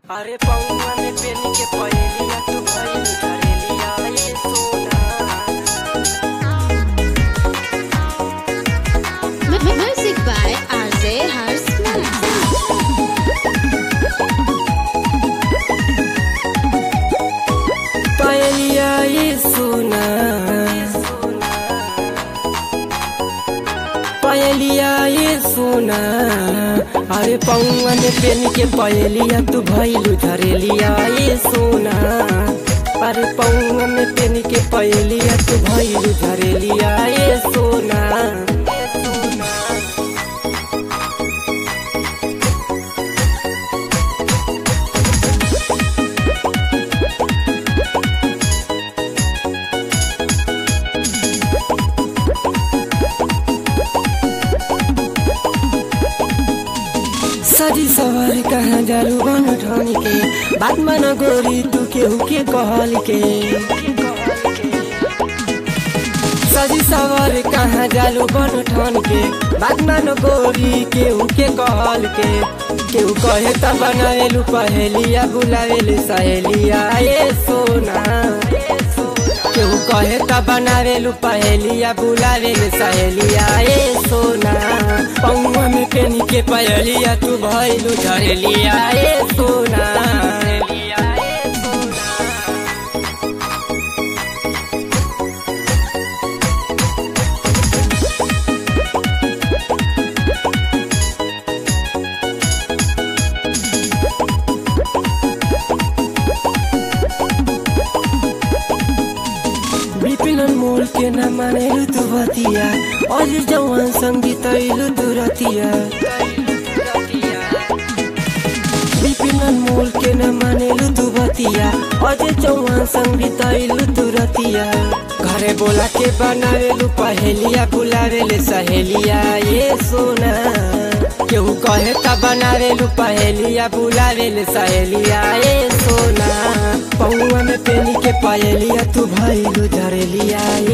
अरे पौवा में पेन के पहेलिया तू भइल करेलिया ये सोना M- Music by RJ Harsman. पहेलिया ये सोना पहेलिया ये सोना अरे पौवा में पेन के पहेलिया तू भइल धरेलिया ये सोना अरे पौवा में पेन के पहेलिया तू भइल धरेलिया ये सोना ये सोना सजी सवार कहाँ जालू बन ठान के बात मन गोरी तू केहू के कहल के सजी सवार कहाँ जालू बन ठान के बात मन गोरी केहू के कहल के केहू कहे त बनावेलू पहेलिया बुलावेलू सहेलिया ये सोना केहू कहे त बनावेलू पहेलिया बुलावेलू सहेलिया ये सोना पौवा में पेनी के पहेलिया तू भइलू झरेलिया ये सोना विपिन मोल के न मानेलु तू भतिया अझ जवान संगीत ऐलु तू रतिया विपिन मोल के न मानेलु तू भतिया अझ जवान संगीत ऐलु तू रतिया घरे बोला के बनावेलु पहेलिया बुलावेले सहेलिया ये सोना केहू कहे त बनावेलु पहेलिया बुलावेले सहेलिया ये सोना पौवा में पेनी के पहेलिया तू भइलु झरेलिया ये